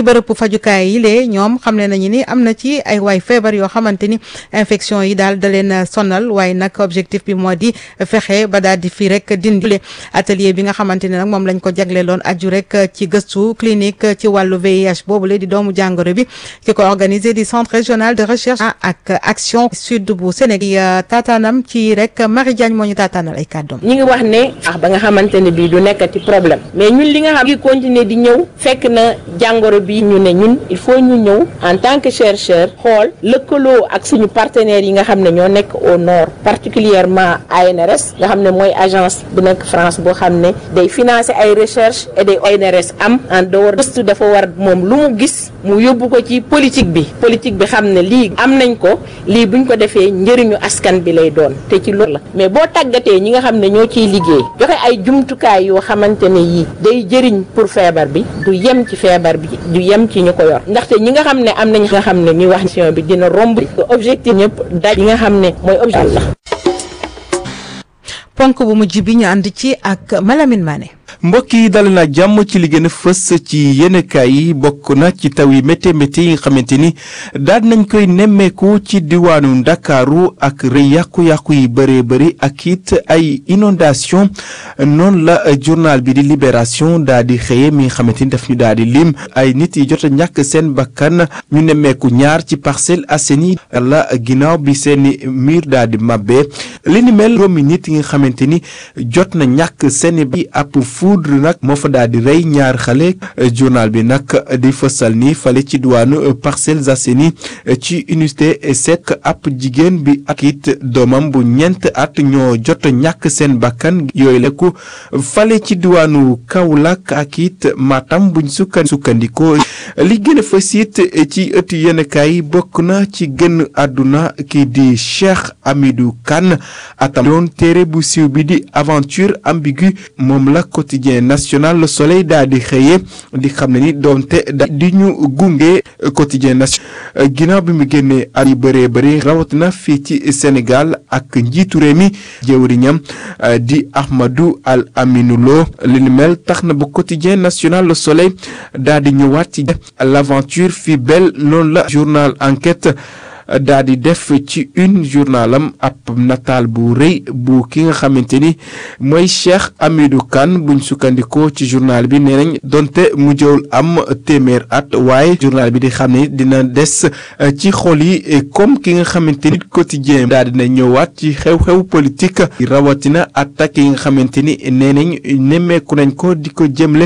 ci bërëb fajukaay yi lee ñoom xam ne nañu ni am na ci ay waay feebar yoo xamante ni infection yi daal da leen sonal waaye nag objectif bi moo di fexe ba daal di fii rek dindi atelier bi nga xamante ne nag moom lañ ko jagleeloon aju rek ci gëstu clinique ci wàllu VIH boobule di doomu jàngoro bi ki ko organisé di centre régional de recherche ak action sud bu Sénégal taataanam ci rek Marie Diagne moo ñu taataanal ay kàddoom. ñi ngi wax ne ah ba nga xamante ne bii du nekkati problème mais ñun li nga xam ngi continuer di ñëw fekk na jàngoro bi ñu ne ñun il faut ñu ñëw en tant que chercheur xool lëkkaloo ak suñu partenaires yi nga xam ne ñoo nekk au nord particulièrement ANRS nga xam ne mooy agence bu nekk France boo xam ne day financer ay recherche et des ONRS am en dehors gëstu dafa war moom lu mu gis mu yóbbu ko ci politique bi politique bi xam ne lii am nañ ko lii buñ ko defee njëriñu askan bi lay doon te ci loolu la mais boo tàggatee ñi nga xam ne ñoo ciy liggéey joxe ay jumtukaay yoo xamante ne yii day jëriñ pour feebar bi du yem ci feebar bi du yem ci ñu ko yor ndaxte ñi nga xam ne am nañ nga xam ne ñuy wax mission bi dina romb objectif ñëpp daj yi nga xam ne mooy objectif la ponk bu mujj bi ñu ànd ci ak Malamine Mané mbokk yi dal na jàmm ci li gën a fës ci yéenekaay yi bokk na ci taw yi métti métti yi nga xamante ni daal nañ koy nemmeeku ci diwaanu ndakaaru ak rëy yàqu-yàqu yi bëree bëri ak it ay inondation noonu la journal bi di libération daal di xëye mi nga xamante ni daf ñu daal di lim ay nit yi jot a ñàkk seen bakkan ñu nemmeeku ñaar ci Parcelles Assainies la ginnaaw bi seeni mur daal di mabbe li ni mel juróomi nit yi nga xamante ni jot na ñàkk seen bi ab foudre nag moo fa daal di rey ñaar xale journal bi nag di fësal ni fale ci diwaanu Parcelles Assainies ci unité sec ab jigéen bi ak it doomam bu ñeent at ñoo jot ñàkk seen bakkan yooyu lekku fale ci diwaanu Kaolack ak it Matam buñ sukkan sukkandikoo li gën a fës it ci ëtt yenekaay bokk na ci gën àdduna kii di Cheikh Hamidou Kane atam doon téere bu siiw bi di aventure ambiguë moom la quotidien national Le Soleil daal di xëyee di xam ne ni doonte da di ñu gunge quotidien national ginnaaw bi mu génnee at yi bëree bëri rawatina fii ci Sénégal ak njiitu réew mi jëwriñam di Ahmadou Al Aminou Lo li ni mel tax na ba quotidien national Le Soleil daal di ñëwaat ci l'aventure fi belle noonu la journal enquête daa di def ci une journalam ab nataal bu rëy bu ki nga xamante ni mooy Cheikh Hamidou Kane buñ sukkandikoo ci journal bi nee nañ donte mu jëwul am téeméer at waaye journal bi di xam ne dina des ci xol yi comme ki nga xamante ni quotidien daa dina ñëwaat ci xew-xew politique rawatina attaque yi nga xamante ni nee nañ nemmeeku nañ ko di ko jëmle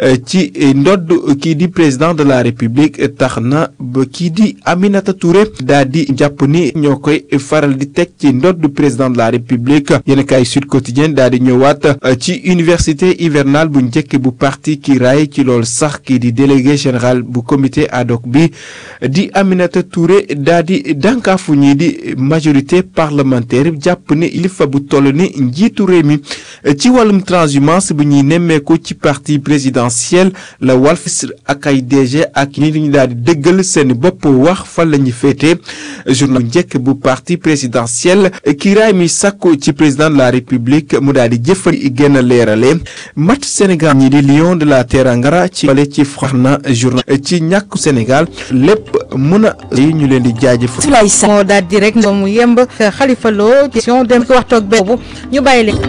ci ndodd kii di président de la république tax na ba kii di Aminata Touré daa di jàpp ni ñoo koy faral di teg ci ndodd président de la république yéen kaay Sud Quotidien daal di ñëwaat ci université hivernale bu njëkk bu parti ki raay ci loolu sax kii di délégué général bu comité ad hoc bi di Aminata Touré daal di dànkaafu ñii di majorité parlementaire jàpp ni li fa bu toll ni njiitu réew mi ci wàllum transhumance bu ñuy nemmeeku ci parti présidentiel la Walf ak ay DG ak ñi ñu daal di dëggal seen bopp wax fan la ñu féete journal njëkk bu parti présidentiel kiiraay mi sàkku ci président de la république mu daal di jëfal gën a leerale match Sénégal ñi di Lion de la Terangara ci wale ci fax na journal ci ñàkku Sénégal lépp mën a yi ñu leen di jaajëf moo daal di rek mu yemb Khalifa Lo gestion dem ko waxtoog boobu ñu bàyyi leen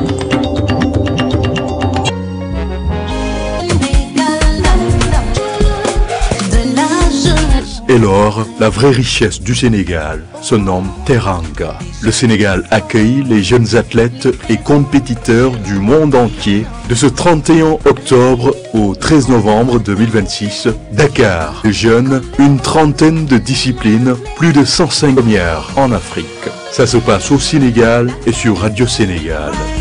Et lors, la vraie richesse du Sénégal se nomme Teranga. Le Sénégal accueille les jeunes athlètes et compétiteurs du monde entier de ce 31 octobre au 13 novembre 2026. Dakar, les jeunes, une trentaine de disciplines, plus de 105 premières en Afrique. Ça se passe au Sénégal et sur Radio Sénégal.